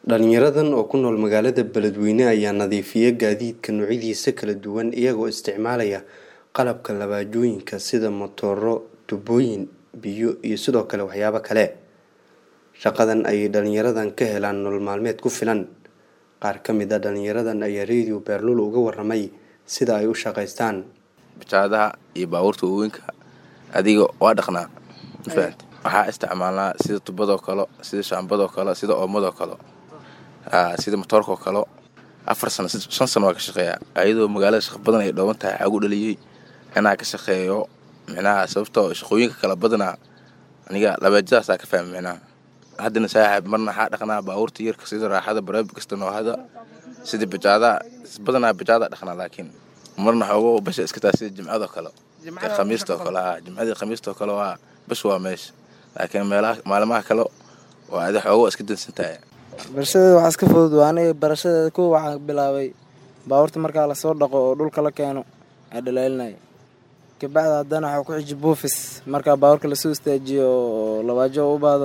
Dhalinyaradan oo ku nool magaalada Beledweyne ayaa nadiifiya gaadiidka noocyadiisa kala duwan iyagoo isticmaalaya qalabka labaajooyinka sida matooro, tuubooyin biyo iyo sidoo kale waxyaabo kale. Shaqadan ayay dhalinyaradan ka helaan nolol maalmeed ku filan. Qaar ka mid ah dhalinyaradan ayaa Radio Beerlul uga warramay sida ay u shaqeystaan. bajaadaha iyo baabuurta waaweynka adiga waa dhaqnaa mafahante waxaa isticmaalnaa sida tubadoo kale sida shaambadoo kale sida oomadoo kale aa sida matoorkoo kale afar sano shan sano waa ka shaqeeyaa ayadoo magaalada shaqo badan ay dhooban tahay waxaa ugu dhaliyey inaa ka shaqeeyo micnaha sababtoo shaqooyinka kala badanaa aniga labaajadaasaa ka fahmay micnaha haddana saaxiib marna waxaa dhaqnaa baabuurta yarka sida raaxada bareeb kasta noohada sida bajaadaha badanaa bajaada dhaqnaa laakiin marna xoogo basha iska taa sida jimcadoo kale ee khamiistoo kale aa jimcadii khamiistoo kale waa bash waa meesha laakiin meelaha maalmaha kale waa adi xoogo iska dansan tahay barashadeeda waxaa iska fudud waa aniga barashadeeda kuwa waxaan bilaabay baabuurta markaa lasoo dhaqo oo dhulka la keeno aa dhalaalinaya kabacdi haddana waxaa ku xiji buufis markaa baabuurka lasoo istaajiyo oo labaajo u baado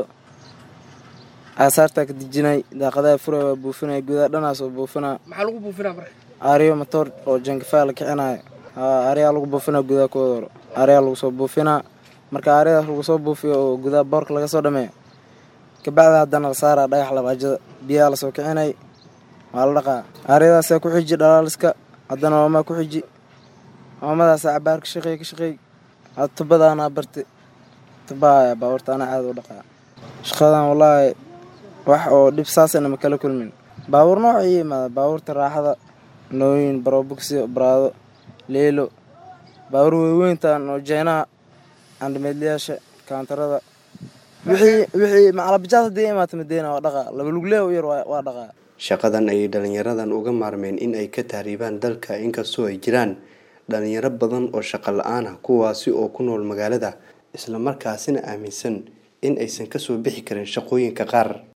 aasaartaa ka dejinay daaqadaha furay waa buufinaya gudaha dhanaas oo buufinaa maxaa lagu buufinaa marka aaryo matoor oo jangafaa la kicinayo haa aaryaa lagu buufinaa gudaha kuwada hore aaryaa lagu soo buufinaa marka aaryadaas lagu soo buufiyo oo gudaha boorka laga soo dhameeyo kabacdi haddana la saaraa dhagax labaajada biyaha lasoo kicinay waa la dhaqaa aaryadaasaa ku xiji dhalaaliska haddana oomaa ku xiji oomadaasa cabaar ka shaqeey ka shaqeey had tubadaanaa barti tubaha baabuurta anaa caada u dhaqaa shaqadan wallaahi wax oo dhib saasana ma kala kulmin baabuur nooca ii imaada baabuurta raaxada nooyin barobugsi baraado leelo baabuur weyweyntan oo jeynaha andhameedlayaasha kaantarada wixii wixii macalabajaad haddii imaata madeena waa dhaqaa laba luglee u yar waa dhaqaa Shaqadan ayay dhalinyaradan uga maarmeen in ay ka tahriibaan dalka inkastoo ay jiraan dhalinyaro badan oo shaqo la-aan ah kuwaasi oo ku nool magaalada isla markaasina aaminsan in aysan kasoo bixi karin shaqooyinka qaar